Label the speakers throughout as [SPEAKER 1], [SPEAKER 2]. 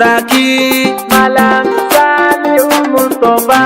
[SPEAKER 1] Turaki Malam Saliu Mustapha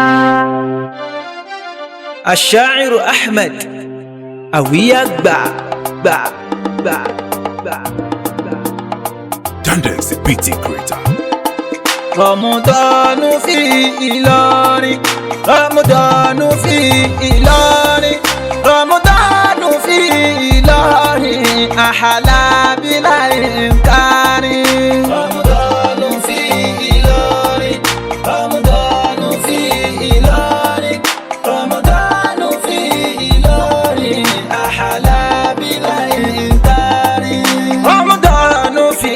[SPEAKER 1] Ashairu Ahmed Àwíyá gbà gbà gbà gbà gbà.
[SPEAKER 2] Dandex the BT creator.
[SPEAKER 1] Rọ̀mùdọ́nù fi Ìlọrin. Rọ̀mùdọ́nù fi Ìlọrin. Rọ̀mùdọ́nù fi Ìlọrin. Àhàlà bílà ìkárí. Rọ̀mùdọ́nù fi Ìlọrin. Rọ̀mùdọ́nù fi Ìlọrin. Rọ̀mùdọ́nù fi Ìlọrin. Àhàlà bílà ìkárí. Rọ̀mùdọ́nù fi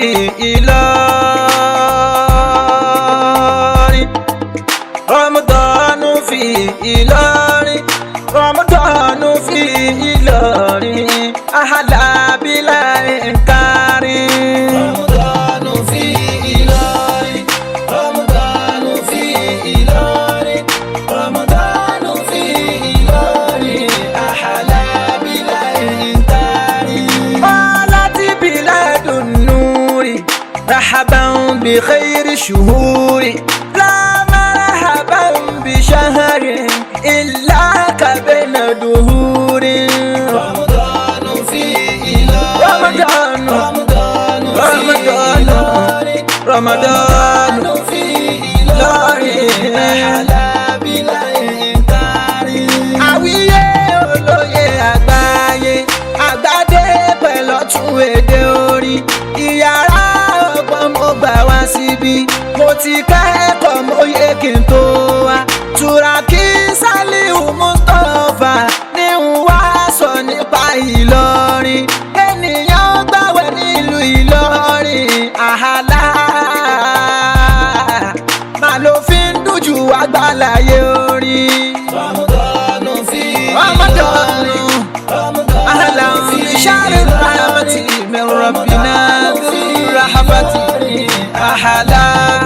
[SPEAKER 1] Ìlọrin. Rọ̀mùdọ́nù fi Ìlọrin. Rọ̀mùdọ́nù fi Ìlọrin. Àhàlà bílà ìkárí. Rọ̀mùdọ́nù fi Ìlọrin. Rọ̀mùdọ́nù fi Ìlọrin. Rọ̀mùdọ́nù fi Ìlọrin. Àhàlà bílà ìkárí. قالت بلاد النور رحبا بخير شهور لا مرحبا بشهر إلا كبين دهور رمضان في رمضان رمضان رمضان رمضان في إلهي أحلى بلا إنكار àwíyé olóye àgbáyé àgbàdé pẹ̀lú ọ̀tún èdè orí ìyàrá ọgbọ́n mo gbà wá síbí mo ti kẹ́kọ̀ọ́ mo yẹ kí n tó wá Turaki Saliu Mustapha ní n wá sọ nípa Ìlọrin ènìyàn gbàwẹ̀ nílùú Ìlọrin àhàlà màá ló fi ń dùjú àgbàláyé orí. Ramadanu fi Ramadanu Ahlan fi shahri rahmati min rabbina fi rahmati ahla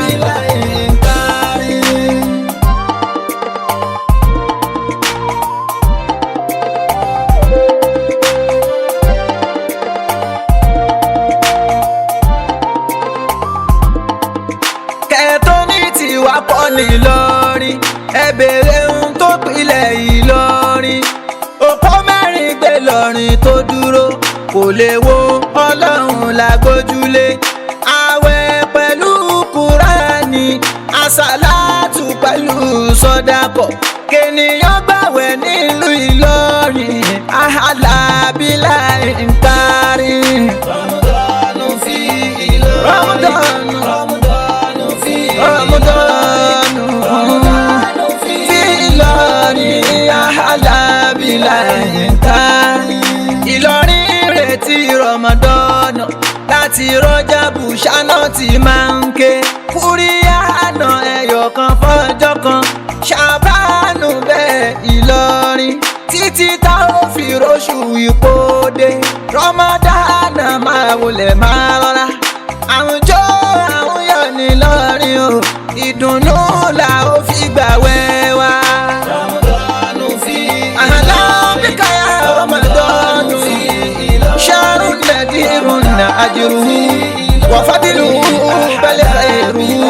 [SPEAKER 1] kẹ́ẹ̀tọ́ ní tiwa pọ̀ nílọrin ẹ bèrè ohun tó pilẹ̀ Ìlọrin òpó mẹ́rin gbé lọ́rin tó dúró kò lè wo ọlọ́run lágbójúlé àwẹ̀ pẹ̀lú kúránì àsálàtù pẹ̀lú sọ́dákọ̀ kènìyàn gbàwẹ̀ nílùú Ìlọrin àhàlàbílà ń kárí. Ramadanu fi Ìlọrin. Ramadanu. Ramadanu fi Ramadanu. Ramadanu fi Ìlọrin àhàlàbílà ń kárí. Ìlọrin retí Ramadanu láti rọjà bùṣánà tí máa ń ké kúríyá àná ẹyọ kan fọjọ́ kan ṣàbánù bẹ́ẹ̀ Ìlọrin títí tá ò fi róṣù ìpòdè rọmọdánà máa wọlé máa rọra àwùjọ àwọn yọ ní lọrin o ìdùnnú là ó fi gbà wẹ́wà. Ramadanu fi àhàlà bíkàyà Ramadanu fi ṣàrù nàdírùn nà àjùrù wàfàdìlù bẹ́lẹ̀ ẹ̀rù.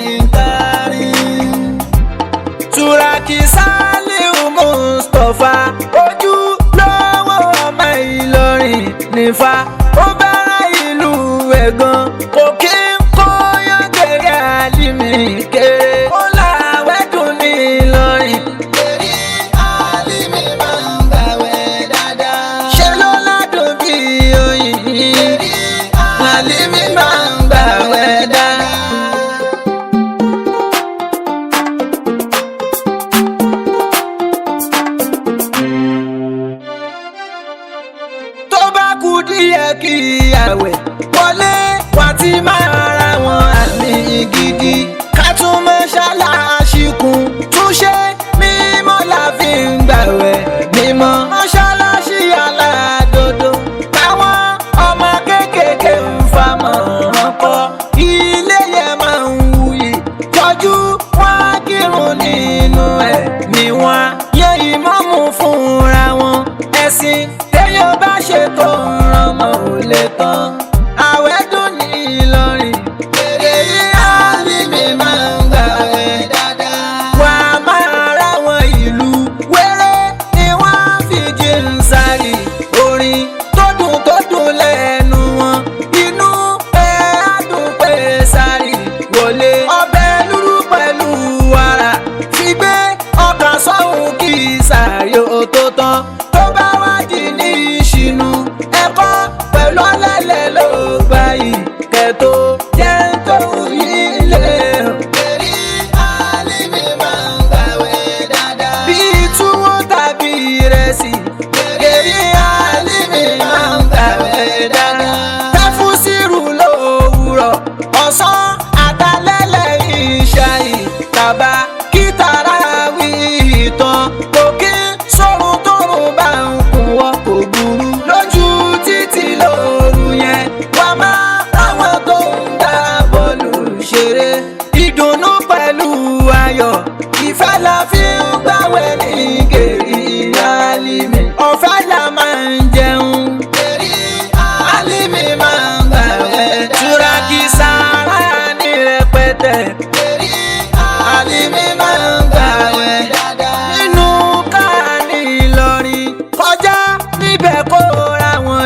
[SPEAKER 1] Turaki Saliu Mustapha ojú lọ́wọ́ ọmọ Ìlọrin nífa ó bẹ̀rẹ̀ ìlú ẹ̀gàn kò kí ń kó yọ̀gẹ̀rẹ̀ àlìmí kéré ó làwẹ̀ dùn ní Ìlọrin. Èrí àlìmí máa ń gbàwẹ̀ dáadáa. Ṣé ló ládùn bí oyin? Èrí àlìmí máa ń gbàwẹ̀ dáadáa. tó bá kú díẹ̀ kí àwẹ̀ wọlé wá ti máa ra wọn àmì gidi ká tún mọ́ṣáláṣí kún túnṣe mímọ́ la fi ń gbàwẹ̀ mímọ́ mọ́ṣáláṣí aládòdó táwọn ọmọ kéékèèké ń famọ̀ ọkọ̀ ilé yẹn máa ń wuyì tọ́jú wọn kírun nínú ẹ̀ ni wọ́n yẹ ìmáàmù fúnra wọn ẹ̀sìn téèyàn bá ṣe tó ń ràn mọ́ ò lè tán àwẹ̀ dùn ní Ìlọrin èrè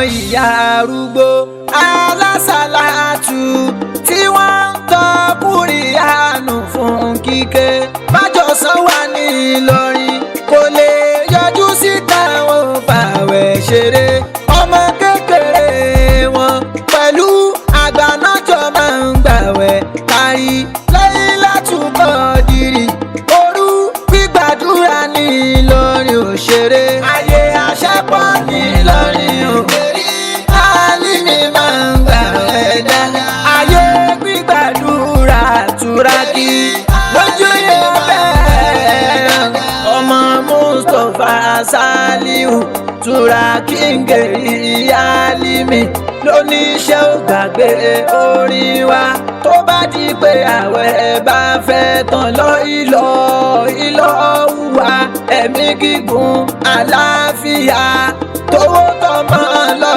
[SPEAKER 1] ìyá arúgbó alásàlátù tí wọ́n ń tọ́ kúrìyànù fún kíké bájọsán wà ní Ìlọrin kò lè yọjú síta wọn fàwẹ̀ ṣeré ọmọ kékeré wọn pẹ̀lú àgbà náà jọ máa ń gbàwẹ̀ kárí lẹ́yìn látúbọ̀ dìrì òru gbígbàdúrà ní Ìlọrin òṣèré ayé àṣẹpọ̀ ní Ìlọrin òkèrè Àlímì máa ń gbàwẹ̀ dáadáa ayé gbígbàdúrà túrákì lójú yẹn bẹ́ẹ̀ ọmọ Mustapha Saliu túrákì ń gèrí Àlímì lóníṣẹ́ ò gbàgbé orin wa tó bá di pé àwẹ̀ bá fẹ́ tán lọ ìlọ ìlọ wùwà ẹ̀mí gígùn àlàáfíà tówó tọmọ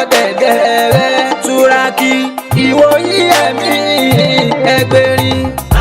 [SPEAKER 1] lọ́dẹ̀dẹ̀ rẹ̀ túrákì ìwòyí ẹ̀mí ẹgbẹ̀rin